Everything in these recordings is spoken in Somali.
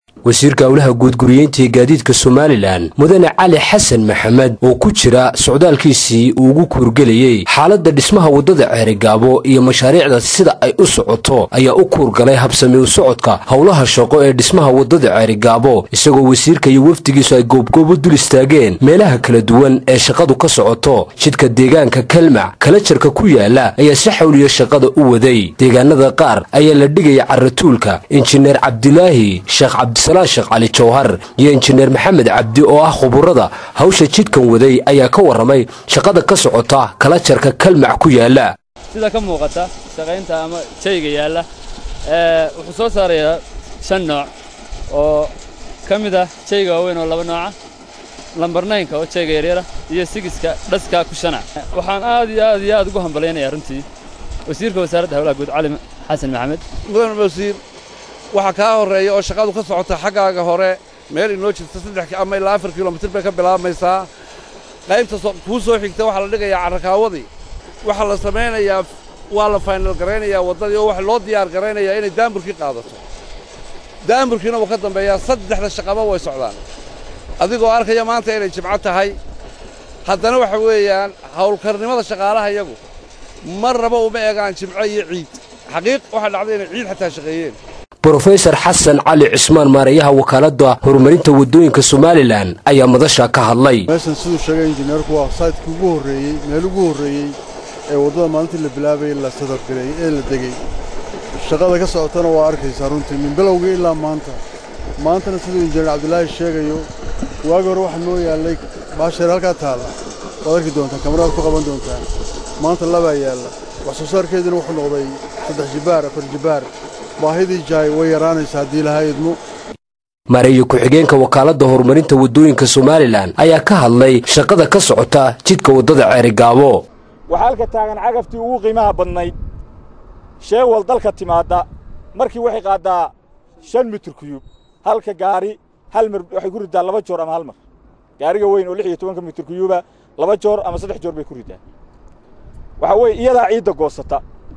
wasiirka howlaha guudguriyeynta ee gaadiidka somalilan mudane cali xasan maxamed oo ku jira socdaalkiisii uu ugu kuurgelayey xaaladda dhismaha waddada ceerigaabo iyo mashaariicda sida ay u socoto ayaa u kuurgalay habsami u socodka howlaha shaqo ee dhismaha waddada ceerigaabo isagoo wasiirka iyo wafdigiisu ay goobgoobo dul istaageen meelaha kala duwan ee shaqadu ka socoto jidka deegaanka kalmac kalajarka ku yaala ayaa si xawliya shaqada u waday deegaanada qaar ayaa la dhigaya caratuulka injineer cabdilaahi sheekh cabdi sheekh cali jawhar iyo injineer maxamed cabdi oo ah khuburada hawsha jidkan waday ayaa ka warramay shaqada ka socota kalajarka kalmac ku yaala sida ka muuqata shaqaynta ama jayga yaalla wuxuu soo saarayaa shan nooc oo ka mid ah jayga waaweyn oo laba nooca lambar naynka oo jayga yaryara iyo sigiska dhaska ku shanac waxaan aad iyo aad iyo aad ugu hambalaynayaa runtii wasiirka wasaaradda howlaha guud cali xasan maxamed mudan wasiir waxaa kaa horreeya oo shaqadu ka socota xaggaaga hore meel inoo jirta saddex ama ilaa afar kilomitir bay ka bilaabmaysaa qaybta kuu soo xigta waxaa la dhigayaa carrakaawadii waxaa la samaynayaa waa la faynal garaynayaa waddadii oo waxa loo diyaar garaynayaa inay daamburkii qaadato daamburkiina wuu ka dambeeyaa saddexda shaqaba way socdaan adigoo arkaya maanta inay jimco tahay haddana waxa weeyaan hawlkarnimada shaqaalaha iyagu mar raba uma eegaan jimco iyo ciid xaqiiq waxaa dhacday inay ciid xataa shaqeeyeen brofesor xasan cali cismaan maareeyaha wakaaladda horumarinta waddooyinka somalilan ayaa madasha ka hadlay meeshan siduu sheegay injineerku waa saydkii ugu horreeyey meel ugu horreeyey ee waddada maalintii la bilaabayey la sadargareeyey ee la degey shaqada ka socotana waa arkaysaa runtii min bilowgii ilaa maanta maantana siduu injineer cabdilaahi sheegayo waagi hore waxaa noo yaallay baasheer halkaa taalla waad arki doontaan kamaraad ku qaban doontaan maanta labaa yaalla wax soo saarkeeduna wuxuu noqday saddex jibbaar afar jibbaar baahidii jaay way yaraanaysa haddii lahaa idmo maareeyo ku-xigeenka wakaaladda horumarinta waddooyinka somalilan ayaa ka hadlay shaqada ka socota jidka waddada ceerigaabo waxaa halka taagan cagaftii ugu qiimaha badnayd sheewal dalka timaadda markii waxay qaaddaa shan mitir kuyub halka gaari hal mar waxay ku riddaa laba joor ama hal mar gaariga weyn oo lix iyo tobanka mitir kuyuba laba joor ama saddex joor bay ku riddaa waxaa weeye iyadaa ciidda goosata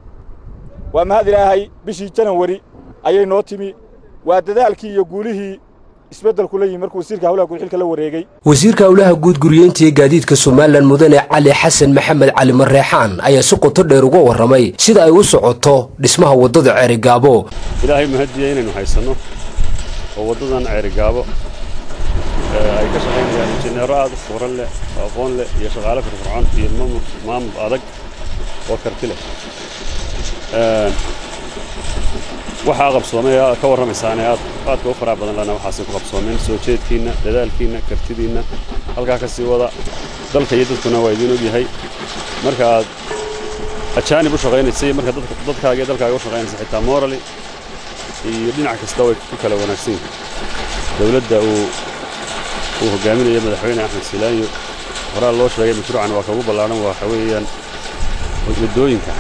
waa mahad ilaahay bishii janawari ayay noo timi waa dadaalkii iyo guulihii isbeddelku la yimi markuu wasiirka hawlaha guud xilka la wareegay wasiirka howlaha guud guriyeynta ee gaadiidka somalilan mudane cali xasan maxamed cali mareexaan ayaa si qoto dheer uga warramay sida ay u socoto dhismaha waddada ceerigaabo ilaahay mahadiya inaynu haysanno oo waddadan ceerigaabo ay ka shaqaynayaan injineero aad u furan leh oo aqoon leh iyo shaqaale firfircoon iyo maamul adag oo karti leh waxaa qabsoomay ka warramaysaane aad aadka u faraha badan lana waxaasay ku qabsoomeen soo jeedkiinna dadaalkiinna kartidiinna halkaa ka sii wada dalka iyo dadkuna waa idiin ogyahay marka aad ajaanib u shaqaynaysa iyo marka dadkaaga iyo dalkaaga u shaqaynaysa xitaa morali iyo dhinac kasta way ku kala wanaagsan yihin dowladda uu uu hogaaminayo madaxweyne axmed silaanyo horaa loo sheegay mashruucan waa kagu ballaadhan waxa weeyaan waddooyinka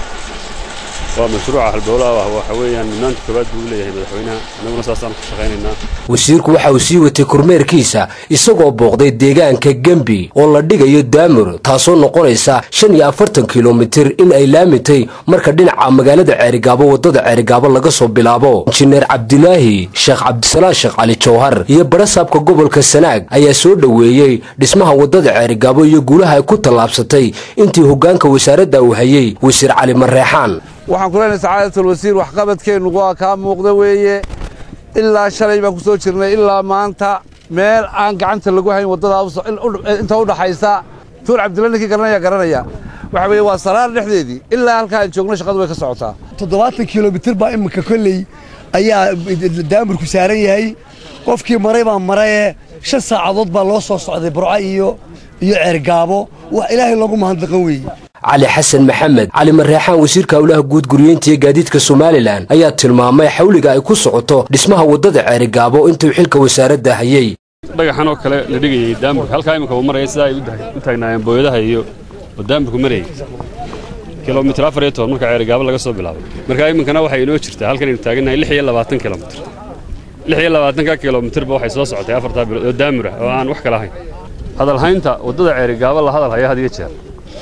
waa mashruuca halbowlaha ah waxa weeyaan mudnaanta koowaad buu leeyahay madaxweynaha annaguna saasaan ku shaqaynaynaa wasiirku waxa uu sii watay kormeerkiisa isagoo booqday deegaanka gembi oo la dhigayo daamur taasoo noqonaysa shan iyo afartan kilomitir in ay laamitay marka dhinaca magaalada ceerigaabo waddada ceerigaabo laga soo bilaabo injineer cabdilaahi sheekh cabdisalaan sheekh cali jawhar iyo barasaabka gobolka sanaag ayaa soo dhoweeyey dhismaha waddada ceerigaabo iyo guulaha ay ku tallaabsatay intii hoggaanka wasaaradda uu hayey wasiir cali mareexaan waxaan ku leenahay sacaadatul wasiir waxqabadkeennu waa kaa muuqda weeye ilaa shalay baan ku soo jirnay ilaa maanta meel aan gacanta lagu hayn waddadaa inta u dhaxaysa tuur cabdilla ninkii garanaya garanaya waxa weeye waa salaar dhexdeedii ilaa halkaa aan joogno shaqadu way ka socotaa toddobaatan kilomitir baa iminka kolley ayaa daamurku saaran yahay qofkii maray baa marayee shan saacadood baa loo soo socday burco iyo iyo ceergaabo wax ilaahay loogu mahadnaqan weeye cali xasan maxamed cali mareexaan wasiirka howlaha guud guriyeynta ee gaadiidka somalilan ayaa tilmaamay xawliga ay ku socoto dhismaha waddada ceerigaabo intuu xilka wasaaradda hayey dhagaxan oo kale la dhigayay daamburka halkaa iminka uu maraya sidaa ay u taagnaayeen booyadaha iyo oo daamburku marayay kilomitir afar iyo toban marka ceerigaabo laga soo bilaabay marka iminkana waxay inoo jirtaa halkan aynu taagannahay lix iyo labaatan kilomitir lix iyo labaatanka kilomitirba waxay soo socotay afartaa bilood oo daamur ah oo aan wax kala ahayn hadalhaynta waddada ceerigaabo la hadal haya had iyo jeer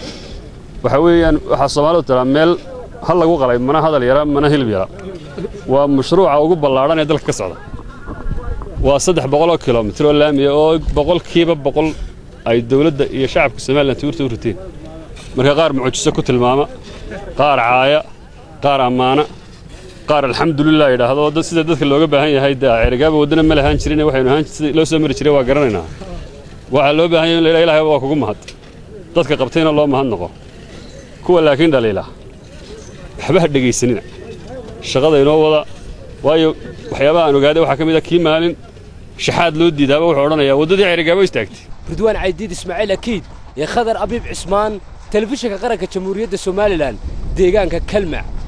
waxa weeyaan waxaa soomaalidu tiraa meel hal lagu qalay mana hadal yara mana hilib yara waa mashruuca ugu ballaadhan ee dalka ka socda waa saddex boqoloo kilomitir oo laamiya oo boqolkiiba boqol ay dowladda iyo shacabka somalilan tuurta u riteen marka qaar mucjiso ku tilmaama qaar caaya qaar ammaana qaar alxamdulilah yidhaahdo dad sida dadka looga baahan yahay dee cerigaaba waddana ma lahaan jirin waxaynu ahaan sida loo soo mari jiray waa garanaynaa waxaa loo baahan yahay in la yidhaha ilahay waa kugu mahad dadka qabtayna loo mahad noqo kuwa laakiin dhaliila waxba ha dhegaysanina shaqada inoo wada waayo waxyaabaha aan ogaaday waxaa ka mid a kii maalin shaxaad loo diidaaba wuxuu odhanayaa waddadii cerigaabo istaagtay ridwaan caydiid ismaaciil akiid iyo khadar abiib cismaan telefishinka qaranka jamhuuriyadda somalilan deegaanka kalmac